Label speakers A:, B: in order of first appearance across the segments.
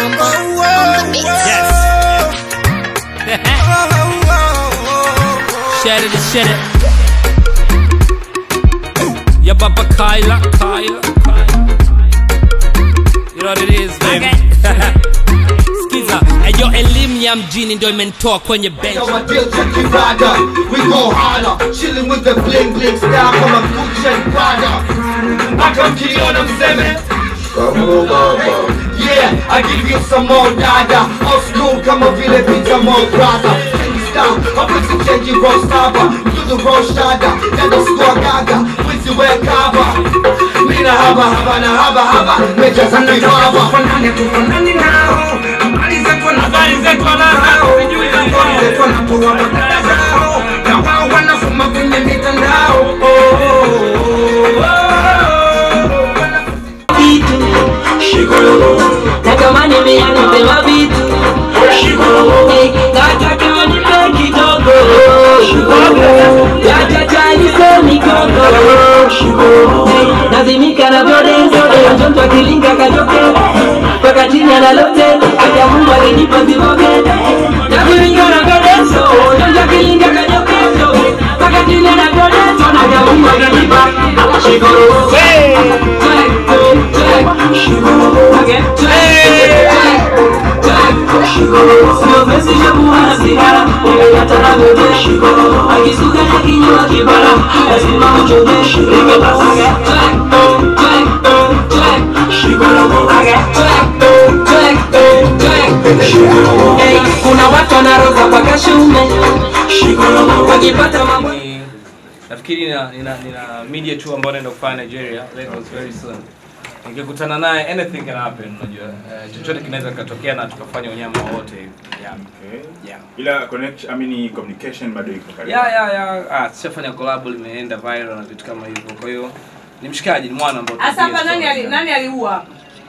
A: Mambo on the mix.
B: Yes. Share it, share it. Ya baba Kyla, Kyla, Kyla. You know what it is, baby. Skiza, ayo elimu ya mjini ndio imenitoa kwenye bench.
C: Yo, my deal check you rider. We go harder. Chilling with the bling bling style from a Gucci and Prada. Mpaka mkiona mseme Yeah, I give you some more dada Old school kama vile pizza more brother Stop, mapesi change roll saba Do the roll shada Nenda squad gaga Wizi we kaba Mina haba haba na haba haba Meja za kibaba
D: Tufanane tufanane nao Habari zetu na
B: Habari zetu wanao, sijui
D: Habari zetu wanatoa madada zao Na wao wanafuma kwenye mitandao Oh, oh, oh, oh, oh.
E: vitu natamani mia nipewa vitu Eh, nataka wanipe kidogo yachachaliso mikogo Eh, nazimika na vyodenzo mtoto akilinga kajoke mpaka chini analote aja mungu alinipa zivoge nazimika na vyodenzo mtoto akilinga kajoke mpaka chini anavyodenzo naja mungu alinipa shikoro kuna watu wanaroga mpaka shume wakipata mambo
B: Ni- nafikiri nina, nina, nina media tour ambayo naenda kufanya Nigeria Lagos very soon. Nikikutana naye anything can happen, unajua uh, chochote kinaweza kikatokea na tukafanya unyama wote hivi. Yeah.
F: Okay.
B: Yeah.
F: Ila connection, I mean communication bado iko karibu.
B: ya ya ya ah, tushafanya collab limeenda viral na vitu kama hivyo kwa hiyo ni mshikaji ni mwana ambao
G: Hasa hapa
B: tunapiga
G: nani
B: story
G: ali,
B: sana.
G: nani aliua hapa?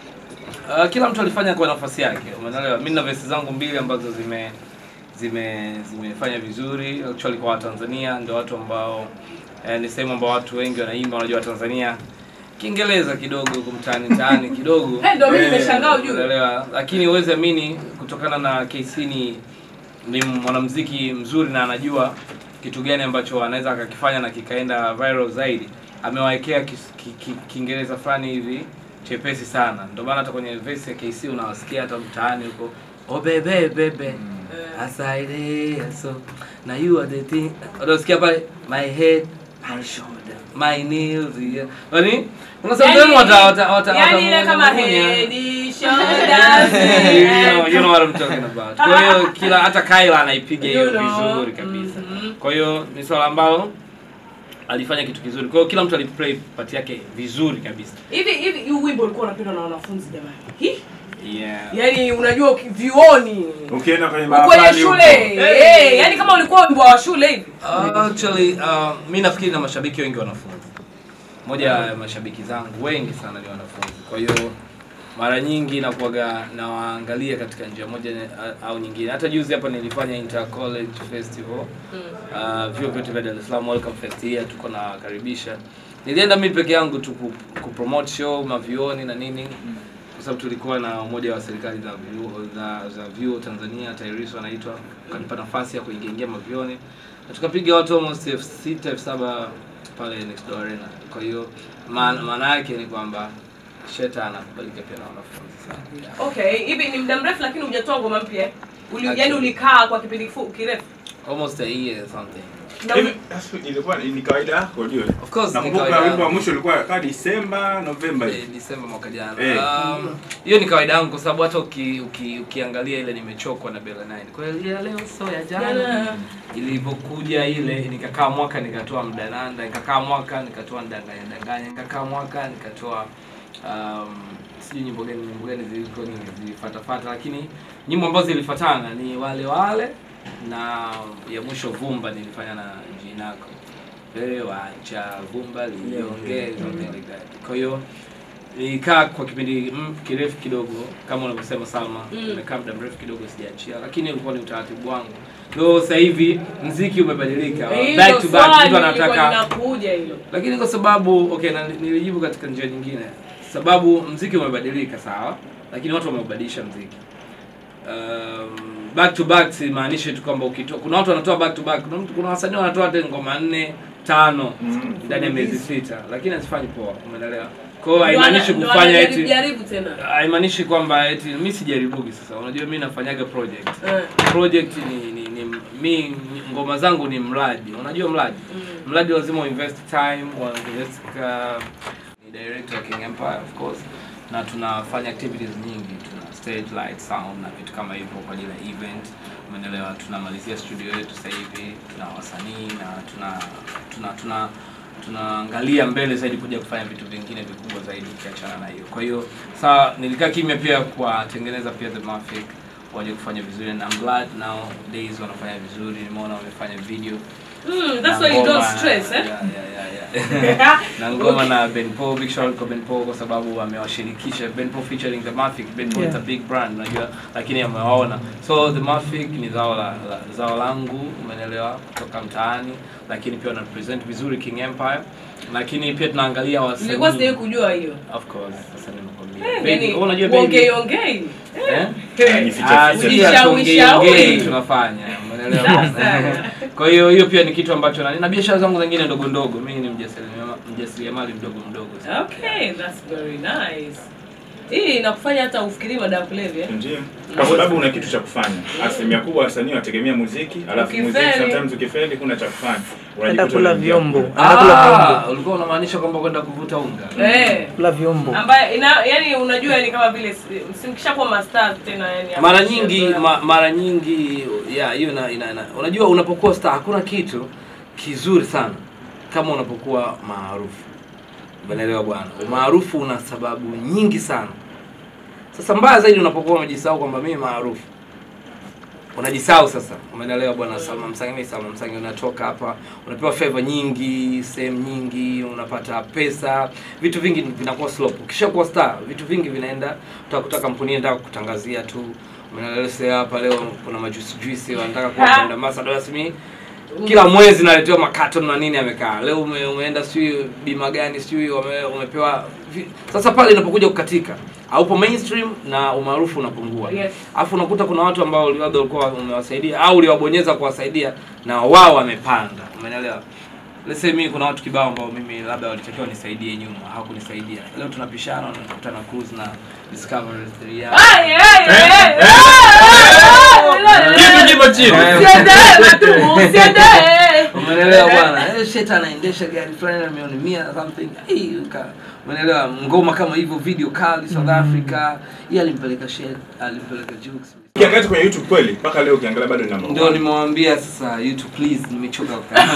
B: Uh, kila mtu alifanya kwa nafasi yake umeelewa mimi na vesi zangu mbili ambazo zime zime zimefanya vizuri actually kwa Watanzania ndio watu ambao eh, ni sehemu ambao watu wengi wanaimba wanajua Watanzania Kiingereza kidogo huko mtaani mtaani kidogo
G: Eh, ndio mimi
B: Eh,
G: nimeshangaa ujue.
B: unaelewa lakini uweze amini kutokana na KC ni ni mwanamuziki mzuri na anajua kitu gani ambacho anaweza akakifanya na kikaenda viral zaidi amewawekea kis- ki- ki- kiingereza fulani hivi chepesi sana ndio maana hata kwenye verse ya KC unawasikia hata mtaani huko oh bebe bebe asaide so na you are the thing unasikia pale my head my shoulder my knees yeah. Yaani kuna sometimes wata wata wata
G: yani ile
B: wata-
G: kama
B: wata-
G: head, shoulders,
B: you, know, you know what I'm talking about. Kwa hiyo kila hata Kyla anaipiga hiyo
G: You know.
B: vizuri kabisa.
G: Mhm.
B: Kwa hiyo ni swala ambalo alifanya kitu kizuri. Kwa hiyo kila mtu aliplay part yake vizuri kabisa.
G: hivi hivi huu wimbo ulikuwa unapendwa na wanafunzi jamani Hi?
B: Yeah.
G: yani unajua uki- vyuoni
F: Ukienda kwenye
G: kwenye
F: mahafali huko.
G: shule eh, yani kama ulikuwa wimbo wa shule hivi
B: Uh, actually uh, mi nafikiri na mashabiki wengi wanafunzi. Moja ya mashabiki zangu wengi sana ni wanafunzi. Kwa hiyo mara nyingi nakuwaga nawaangalia katika njia moja na- au nyingine. Hata juzi hapa nilifanya inter college festival uh, vyuo vyote vya Dar es Salaam welcome fest hii tuko na karibisha. Nilienda mimi peke yangu tu ku, ku promote show mavioni na nini kwa sababu tulikuwa na umoja wa serikali za vyuo za, za vyuo Tanzania TAHRIS wanaitwa, ukanipa nafasi ya kuingia ingia mavioni na tukapiga watu almost elfu sita elfu saba pale next door arena. Kwa hiyo maana maana yake ni kwamba Sheta anakubalika pia na wanafunzi sana. Yeah.
G: okay hivi ni muda mrefu lakini hujatoa ngoma mpya Uli, yani
B: Actually.
G: ulikaa kwa kipindi kifu- kirefu
B: Almost a year something.
G: Na
F: Hivi
G: uli-
F: that's- ilikuwa ni kawaida yako ujue.
B: Of course ni
F: Nakumbuka
B: kawaida
F: wimbo wa
B: yangu.
F: mwisho ulikuwa kama Disemba, Novemba
B: Eh,
F: hivi.
B: Disemba mwaka jana.
F: Eh.
B: Um, hiyo ni kawaida yangu kwa sababu hata uki, uki, ukiangalia ile nimechokwa na Bella 9. Kwa hiyo ile ya leo so ya jana.
G: Jana.
B: Ilivyokuja ile nikakaa mwaka nikatoa mdananda, nikakaa mwaka nikatoa ndanganya ndanganya, nikakaa mwaka nikatoa um, sijui nyimbo gani nyimbo gani ziliko nyingi zilifuatafuata, lakini nyimbo ambazo zilifuatana ni wale wale na ya mwisho vumba nilifanya na Jinako. Wewe wacha vumba liongee something like that. Kwa hiyo nilikaa kwa kipindi mm, kirefu kidogo kama unavyosema Salma, nimekaa muda mrefu kidogo sijaachia, lakini ulikuwa ni utaratibu wangu. Ndio sasa hivi mziki umebadilika,
G: Hilo
B: back to back,
G: swali
B: mtu
G: lilikuwa
B: anataka
G: linakuja hilo
B: lakini kwa sababu okay, na nilijibu katika njia nyingine, sababu mziki umebadilika sawa lakini watu wameubadilisha mziki um, back to back simaanishi tu kwamba ukitoa kuna watu wanatoa back to back kuna, mtu- kuna wasanii wanatoa hata ngoma nne tano
F: Mm.
B: ndani ya miezi sita lakini hazifanyi poa umeelewa kwa hiyo
G: Ndio
B: haimaanishi
G: ana- ndio
B: kufanya
G: anajaribu-
B: eti
G: jaribu tena
B: haimaanishi kwamba eti mi sijaribugi sasa unajua mi nafanyaga project
G: Eh.
B: project ni, ni, ni mi ni- ngoma zangu ni mradi unajua mradi mradi lazima uinvest time uinvest ka, ni director wa King Empire of course na tunafanya activities nyingi tuna stage light sound na vitu kama hivyo kwa ajili ya event umeelewa tunamalizia studio yetu sasa hivi tuna wasanii na tuna tuna tuna tunaangalia mbele zaidi kuja kufanya vitu vingine vikubwa zaidi ukiachana na hiyo kwa hiyo saa nilikaa kimya pia kuwatengeneza pia the Mafic waje kufanya vizuri and I'm glad nowadays wanafanya vizuri nimeona wamefanya video
G: Mm, that's
B: na
G: why you don't
B: ngoma-
G: stress eh
B: yeah, yeah, yeah, yeah. na ngoma na Ben Paul, big shout out kwa Ben Paul kwa sababu amewashirikisha Ben Paul featuring the Mafic. Ben Paul is a big brand unajua, lakini amewaona. So the Mafic ni zao la, la zao langu, umeelewa, kutoka mtaani, lakini pia wana present vizuri King Empire, lakini pia tunaangalia wasanii.
G: nilikuwa sijai kujua hiyo
B: Of course, sasa nimekwambia.
G: Eh,
B: Baby,
G: yani,
B: wewe unajua baby.
G: ongei ongei
B: Eh?
F: Ni feature-
B: Ah,
F: feature-
B: si
G: Ushauri,
B: hatuongei
G: shauri.
B: ongei tunafanya umeelewa
G: Sasa.
B: kwa hiyo hiyo pia ni kitu ambacho na, na biashara zangu zingine ndogo ndogo mimi ni mjasiriamali mjasiriamali mdogo mdogo sana.
G: okay that's very nice hii inakufanya hata ufikiri madawa ya kulevya
F: Ndio. Kwa sababu una kitu cha kufanya. Asilimia kubwa wasanii wategemea muziki, alafu
G: Ukifeli.
F: muziki sometimes ukifeli kuna cha kufanya.
A: Enda
F: Unajikuta
A: kula
F: unaingia
A: vyombo.
F: huko.
A: Enda kula
B: Ah,
A: vyombo.
B: ulikuwa unamaanisha kwamba kwenda kuvuta unga
G: eh
A: Kula vyombo.
G: ambaye ina yani unajua ni kama vile si- simkishakuwa masters tena yani
B: mara
G: hapo
B: nyingi
G: sio-
B: ma, mara nyingi ya hiyo ina, ina, ina, unajua unapokuwa star hakuna kitu kizuri sana kama unapokuwa maarufu umeelewa bwana umaarufu una sababu nyingi sana sasa mbaya zaidi unapokuwa unajisahau kwamba mimi maarufu unajisahau sasa umeelewa bwana Salma Msangi mimi Salma Msangi unatoka hapa unapewa favor nyingi sehemu nyingi unapata pesa vitu vingi vinakuwa slope ukishakuwa star vitu vingi vinaenda utakuta kampuni inataka kutangazia tu umeelewa sasa hapa leo kuna majuice juice wanataka kuwa
G: Ha.
B: brand ambassador rasmi kila mwezi naletewa makaton na nini amekaa leo ume, umeenda sijui bima gani sijui ume, umepewa vi- sasa pale inapokuja kukatika haupo mainstream na umaarufu unapungua
G: Yes.
B: alafu unakuta kuna watu ambao labda ulikuwa umewasaidia au uliwabonyeza kuwasaidia na wao wamepanda umeelewa Let's say mimi kuna watu kibao ambao mimi labda walitakiwa nisaidie nyuma hawakunisaidia leo tunapishana nakuta na cruise na discovery 3 ya
G: Ai, ai, ai, ai, ai,
B: Kitu kipo chini.
G: Usiendelee, Matumu, usiendelee.
B: umeelewa bwana eh, shet anaendesha gari fulani na milioni mia something Ai, uka- umeelewa ngoma kama hivyo video kali south africa yeye alimpeleka shet alimpeleka jukes
F: Ukiangalia kwenye YouTube kweli mpaka leo ukiangalia bado ni number
B: ndio
F: one.
B: nimewambia sasa youtube please nimechoka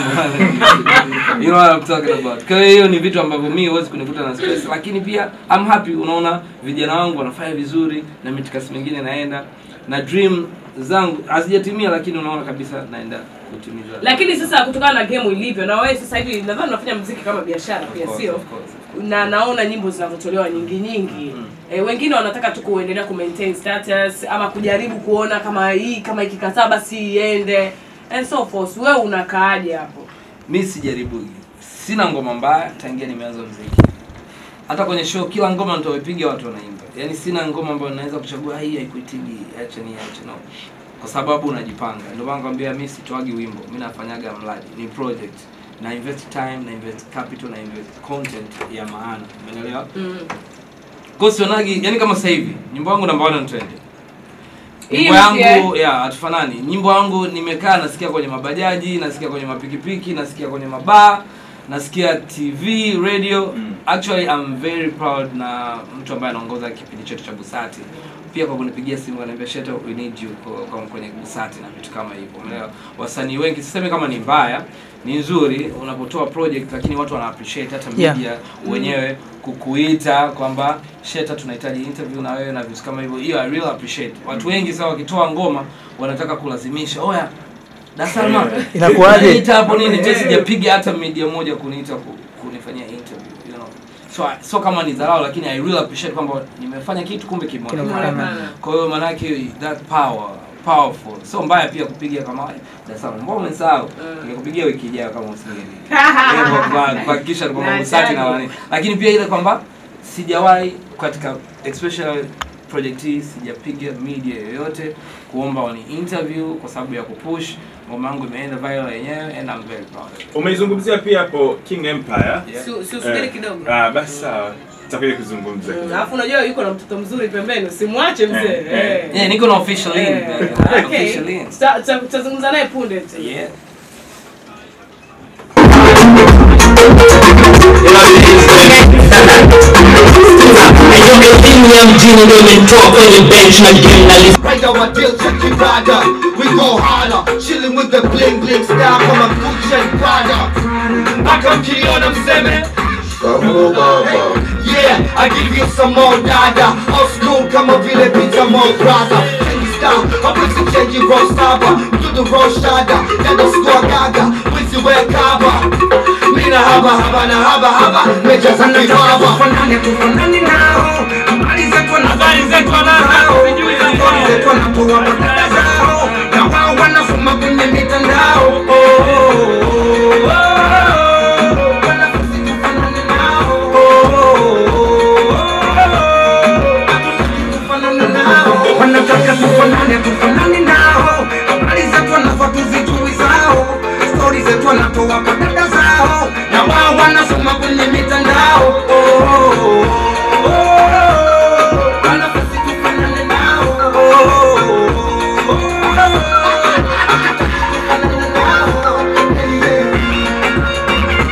B: kukaa. you know what I'm talking about kwa hiyo hiyo ni vitu ambavyo mimi huwezi kunikuta na stress lakini pia I'm happy unaona vijana wangu wanafanya vizuri na mitikasi mingine naenda na dream zangu hazijatimia lakini unaona kabisa naenda kutimiza
G: lakini sasa kutokana na game ilivyo na wewe sasa hivi nadhani unafanya mziki kama biashara
B: Of
G: pia
B: course,
G: sio
B: of course, of course.
G: na naona nyimbo zinazotolewa nyingi nyingi e, wengine wanataka tu kuendelea ku maintain status ama kujaribu kuona kama hii kama ikikataa basi iende and so forth wewe unakaaje hapo
B: mi sijaribu sina ngoma mbaya tangia nimeanza mziki hata kwenye show kila ngoma nitaoipiga watu wanaimba yaani sina ngoma ambayo naweza kuchagua hii haikuitigi acha ni acha no kwa sababu unajipanga ndio maana nakwambia mi sitoagi wimbo mi nafanyaga mradi ni project na invest time na invest capital na invest content ya maana umeelewa
G: mm.
B: kwa sionagi yani kama sasa hivi nyimbo yangu namba 1 trend
G: Hii
B: nyimbo
G: mpya,
B: yangu ya hatufanani nyimbo yangu nimekaa nasikia kwenye mabajaji nasikia kwenye mapikipiki nasikia kwenye mabaa nasikia tv radio
F: Mm.
B: actually I'm very proud na mtu ambaye anaongoza kipindi chetu cha busati pia kwa kunipigia simu ananiambia sheta we need you kwa, kwa kwenye busati na vitu kama hivyo umeelewa wasanii wengi sisemi kama ni mbaya ni nzuri unapotoa project lakini watu wana appreciate hata
A: Yeah.
B: media wenyewe kukuita kwamba sheta tunahitaji interview na wewe na vitu kama hivyo hiyo I really appreciate watu wengi sasa wakitoa ngoma wanataka kulazimisha oya dasalma
A: Inakuwaje?
B: Niita hapo nini je sijapiga hata media moja kuniita ku- kunifanyia interview you know so so kama ni dharau lakini i really appreciate kwamba nimefanya kitu kumbe kimeonekana
A: Kinaonekana.
B: kwa hiyo maanake that power powerful sio mbaya pia kupiga kama dasalma mbona umesahau ningekupigia wiki ijayo kama usingeni Eh, kwa- kwa- kuhakikisha kwamba
G: Na
B: msati na
G: tagi.
B: wani lakini pia ile kwamba sijawahi katika especially project hii sijapiga media yoyote kuomba wani interview kwa sababu ya kupush ngoma yangu imeenda viral yenyewe and I'm very proud of it.
F: Umeizungumzia pia hapo King Empire.
B: Yeah.
G: Si- si usubiri
F: Eh,
G: kidogo
F: Ah, basi sawa. Tutakuja kuzungumza.
G: Mm, alafu unajua yuko na mtoto mzuri pembeni usimwache mzee
F: Eh, eh.
G: Eh.
B: Yeah, niko na official link.
G: Eh,
B: man. I have
G: okay.
B: official links.
G: Tuta- tuta- tutazungumza naye punde tu
B: Yeah.
E: elimu ya mjini ndio imenitoa kwenye bench na game na list
C: Right now, my deal check your rider. We go harder. Chilling with the bling bling style from a Gucci and Prada. Akamkiona mseme. Yeah, I give you some more dada. Old school kama vile pizza more brother. Change style, hawezi change roll saba. Do the roll shada, nenda score gaga. Wizi we kaba. Mina haba haba na haba haba. Meja za kibaba.
D: tufanane tufanane nao habari zetu na habari zetu nao habari zetu wanatoa badala zao na wao wanafuma kwenye mitandao Oh, oh, oh, oh. Wanafunzi tufanane nao Oh, oh, oh. Tufanane nao. wanataka tufanane tufanane nao habari zetu wanafaa tuzijui zao stori zetu wanatoa kwa dada zao na wao wanasoma kwenye mitandao Oh, oh, oh, oh. Wanafunzi tufanane nao Oh, oh, oh, oh. Tufanane nao. Yeah.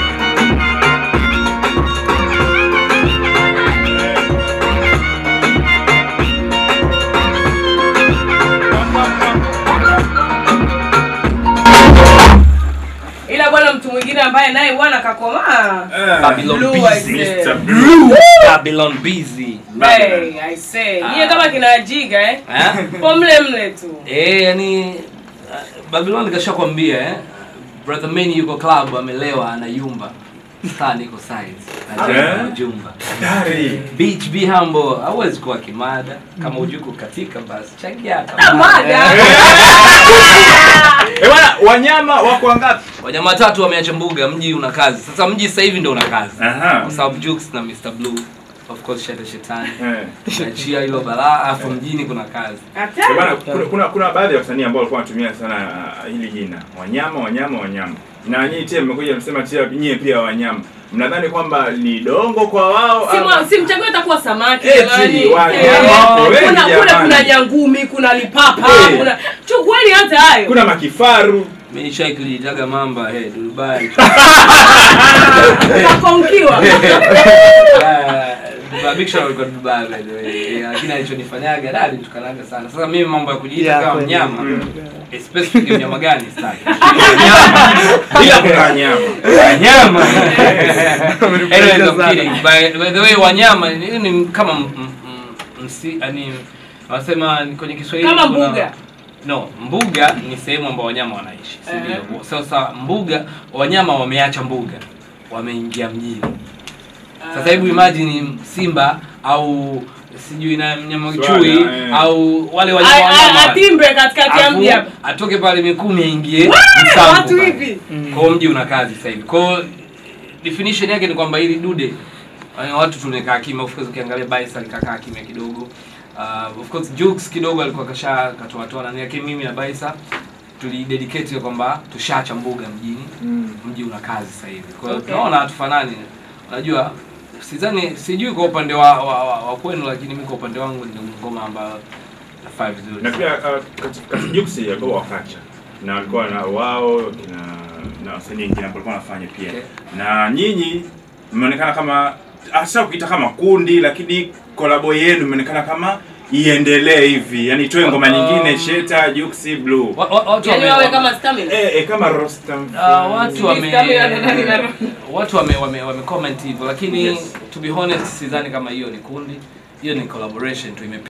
G: ila bwana mtu mwingine ambaye naye bwana kakomaa
B: Babylon
G: Blue,
B: busy.
G: I say.
F: Mr. Blue.
B: Babylon busy.
G: Hey, I say. Nyie kama kina jiga eh?
B: Eh?
G: po mle mle tu
B: Eh, yani uh, Babylon kashakwambia eh. Brother Manny yuko club amelewa anayumba. Star niko size.
F: Eh?
B: Najenga jumba.
F: Dari.
B: Beach be humble. Hauwezi kuwa kimada kama hujui kukatika basi changia hata
G: Ah, mada.
F: Eh, bwana, wanyama wako wangapi?
B: Wanyama watatu wameacha mbuga, mji una kazi. Sasa mji sasa hivi ndio una kazi.
F: Aha.
B: Kwa sababu Jux na Mr Blue of course shete shetani.
F: Eh.
B: Achia hilo balaa afu mjini kuna kazi.
G: Hata.
F: Eh, bwana, kuna, kuna, kuna baadhi ya wasanii ambao walikuwa wanatumia sana uh, hili jina wanyama wanyama wanyama na nyinyi pia mmekuja msema pia nyie pia wanyama mnadhani kwamba ni dongo kwa wao
G: Si
F: ama-
G: mwa- si mchague atakuwa samaki
F: Eti,
G: jamani.
F: wanyama
G: Eh,
F: wapo wengi
G: kuna kule
F: jamani.
G: kuna nyangumi kuna lipapa
F: Eh.
G: kuna chukueni hata hayo
F: kuna makifaru
B: Mimi nishai kujitaga mamba hey, Dubai.
G: kakonkiwa
B: Ah, Big shout out kwa Dubai by the way. Yeah, Lakini alichonifanyaga da alitukanaga sana. Sasa mimi mambo ya kujiita
A: Yeah,
B: kama
A: kweli.
B: mnyama. Especially mnyama gani sitaki.
F: ila kuna wanyama
B: Wanyama. Anyways, I'm
A: sana.
B: kidding. By, by the way wanyama ni, ni kama m- m- m- msi yani wanasema ni kwenye Kiswahili
G: Kama
B: kuna-
G: mbuga.
B: No, mbuga ni sehemu ambao wanyama wanaishi, si ndio? Sasa mbuga wanyama wameacha mbuga, wameingia mjini. Sasa hebu imagine simba au sijui na mnyama
F: Swala,
B: chui
F: eh.
B: au wale
G: A-
B: wanyama
G: a-
B: wanyama wale.
G: atimbe katikati ya
B: Afu,
G: mji hapa
B: atoke pale Mikumi aingie
G: Wah,
B: Msamvu
G: watu
B: pale.
G: hivi
B: Kwa hiyo mji una kazi sasa hivi. Kwa hiyo definition yake ni kwamba hili dude eh, watu tumekaa kimya. Of course ukiangalia Baisa alikakaa kimya kidogo. Uh, of course Jukes kidogo alikuwa kasha katoa toa nani yake mimi na Baisa tulidedicate ya kwamba tushaacha mbuga mjini. Mji una kazi sasa hivi. Kwa hiyo
G: Okay.
B: tunaona hatufanani. Unajua sidhani sijui kwa upande wa, wa, wa, wa kwenu lakini mimi kwa upande wangu ndio ngoma ambayo nafaa vizuri.
F: na pia uh, katika juksi alikuwa wakacha na walikuwa na wao kina na wasanii wengine ambao walikuwa wanafanya pia
B: Okay.
F: na nyinyi mmeonekana kama hasa ukiita kama kundi lakini kolabo yenu imeonekana kama iendelee hivi yani toe ngoma
B: Um,
F: nyingine sheta juksi blue
B: Wa- wa- watu
G: yani
B: wame-
G: wawe kama stamina
F: eh, eh, kama Rostam
B: Ah, watu wame
G: Stamina na nani na-
B: watu wame wame, wame comment hivyo lakini
F: Yes.
B: to be honest sidhani kama hiyo ni kundi hiyo ni collaboration tu ime